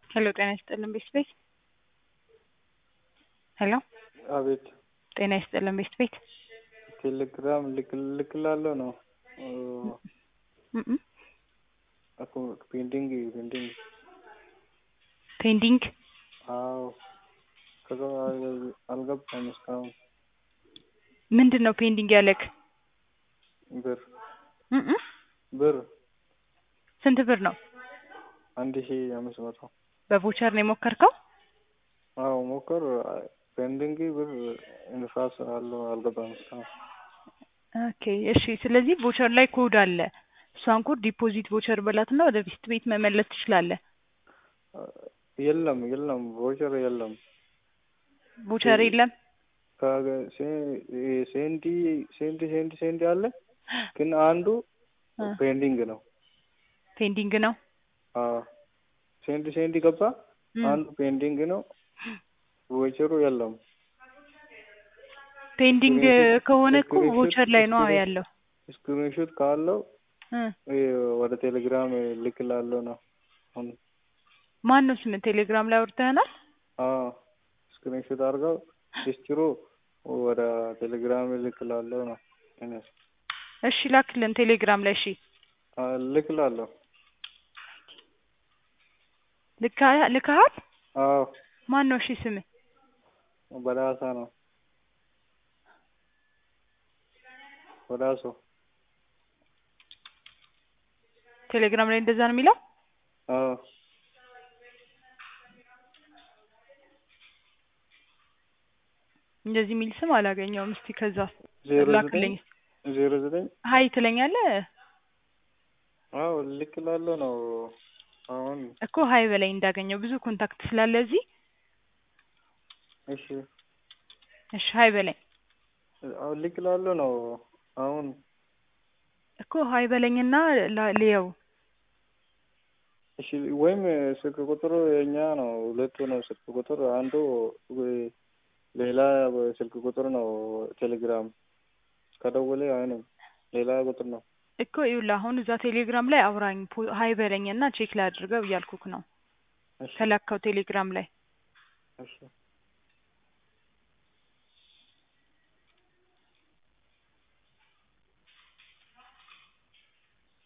ሄሎ ጤና ይስጥልን ቤት ቤት ሄሎ አቤት ጤና ይስጥልን ቤት ቤት ቴሌግራም ልክላለሁ ነው እም እኮ ፔንዲንግ ፔንዲንግ ፔንዲንግ አዎ ከዛ አልገባም እስካሁን ምንድን ነው ፔንዲንግ ያለክ ብር እም ብር ስንት ብር ነው አንድ ሺ አምስት መቶ በቮቸር ነው የሞከርከው አዎ ሞከር ፔንዲንግ ብር ንፋስ አለው አልገባም እስካሁን ኦኬ እሺ ስለዚህ ቮቸር ላይ ኮድ አለ እሷን ኮድ ዲፖዚት ቮቸር በላትና ወደ ፊት ቤት መመለስ ትችላለህ የለም የለም ቮቸር የለም ቮቸር የለም ሴንዲ ሴንዲ ሴንዲ ሴንዲ አለ ግን አንዱ ፔንዲንግ ነው ፔንዲንግ ነው አዎ ሴንዲ ሴንዲ ገባ አንዱ ፔንዲንግ ነው ቮቸሩ የለም ፔንዲንግ ከሆነ እኮ ቮቸር ላይ ነው ያለው ስክሪንሾት ካለው ወደ ቴሌግራም ልክላለሁ ነው አሁን ማን ነው ስም ቴሌግራም ላይ አውርተህናል አዎ ስክሪንሾት አድርገው ሂስትሩ ወደ ቴሌግራም ልክላለሁ ነው እኔስ እሺ ላክልን ቴሌግራም ላይ እሺ ልክላለሁ ልካሃል አዎ ማን ነው እሺ ስምህ በዳሳ ነው በዳሶ ቴሌግራም ላይ እንደዛ ነው የሚለው አዎ እንደዚህ የሚል ስም አላገኘውም እስቲ ከዛ ዜሮ ላክልኝ ዘጠኝ ዜሮ ዘጠኝ ሀይ ትለኛለህ አዎ ልክላለሁ ነው አሁን እኮ ሀይ በላይ እንዳገኘው ብዙ ኮንታክት ስላለ እዚህ እሺ እሺ ሀይ በላይ አዎ ልክላለሁ ነው አሁን እኮ ሀይ በለኝና ልየው እሺ ወይም ስልክ ቁጥሩ የኛ ነው ሁለቱ ነው ስልክ ቁጥር አንዱ ሌላ ስልክ ቁጥር ነው ቴሌግራም ከደወለ አይንም ሌላ ቁጥር ነው እኮ ይኸውልህ አሁን እዛ ቴሌግራም ላይ አውራኝ ሀይ በለኝና ቼክ ላድርገው እያልኩክ ነው ከላከው ቴሌግራም ላይ እሺ